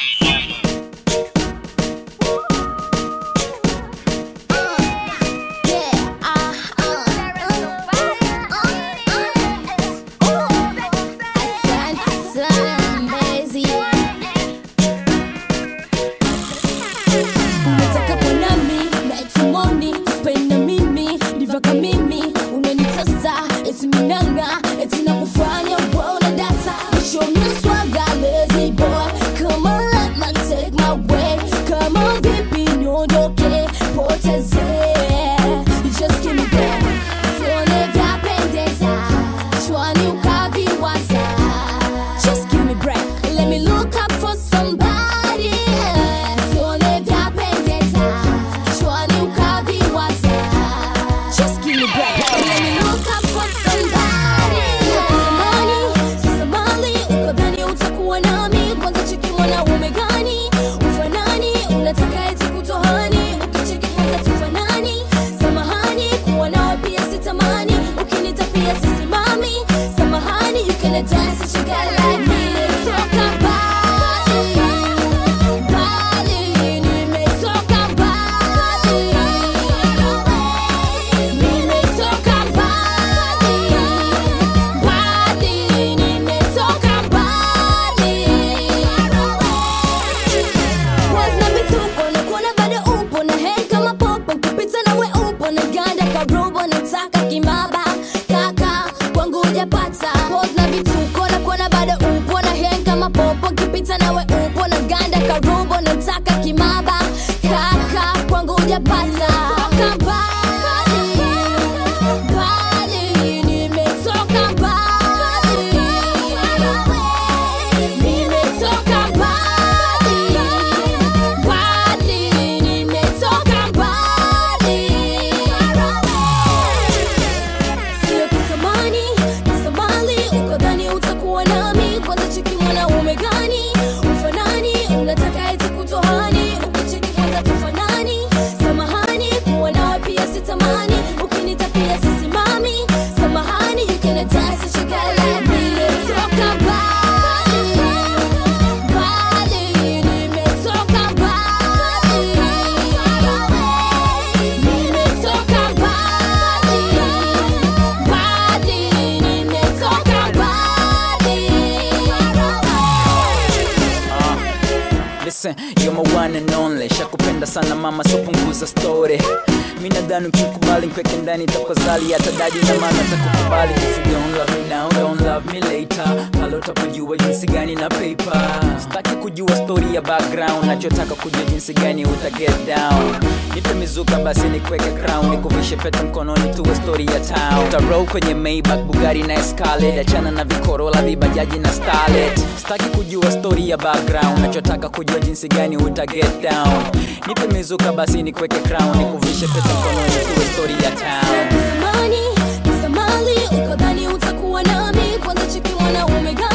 Unataka kuwa nami na etumoni spend na mimi ndivyoka mimi unanitesa eti minanga eti nakufanya wewe una data show me swagger lazy boy come on let me take my way come on vipi niondoke poteze just give me that sione vyapendeza shwani ukaviwaza just give me break let me look up for somebody sione vyapendeza shwani ukaviwaza just give me break let me look up for somebody Samani, samali ukadhani utakuwa nami kwanza cheki mwanaume gani ufanani unataka eti kutohani ukicheki hata tufanani samahani kuwa nawe pia sitamani ukinita pia sisimami samahani you can dance if you got like me toka mbali mbali nimetoka mbali nimetoka mbali mbali nimetoka mbali Wazna vituko na kuona bado upo na hang kama popo kupita nawe upo na ganda karobo nataka kimaba kaka kwangu hujapata Wazna vituko na kuona bado upo na hang kama popo kupita nawe upo na ganda karobo nataka kimaba kaka kwangu hujapata Toka mbali, mbali, nimetoka mbali. Nimetoka mbali, mbali, nimetoka mbali. Sio kisamani, kisamali, ukadhani utakuwa nami. Kwanza cheki mwanaume gani? Ufanani, unataka eti kutohani. Ukicheki kwanza tufanani. Samahani, kuwa nawe pia sitamani. Ukinita pia sisimami. Samahani, you can dance if you got like me. Toka mbali, mbali, nimetoka mbali. Nimetoka mbali, mbali, nimetoka mbali. Listen, you're my one and only Shakupenda sana mama so punguza story Mi nadhani ukikubali nkweke ndani takozali hata dadi na mama takukubali If you don't love me now, don't love me later Pale utapojua jinsi gani na paper Sitaki kujua story ya background Nachotaka kujua jinsi gani uta get down Nipe mizuka basi nikweke crown Nikuvishe pete mkononi tuwe story ya town Utarrow kwenye Maybach, Bugatti na Escalade Achana na vikorola, vibajaji na starlet Sitaki kujua story ya background Nachotaka kujua jinsi gani uta get down Nipe mizuka basi nikweke crown Nikuvishe pete mkononi tuwe story ya town Samani, samali, ukadhani utakuwa nami. Kwanza cheki mwanaume gani?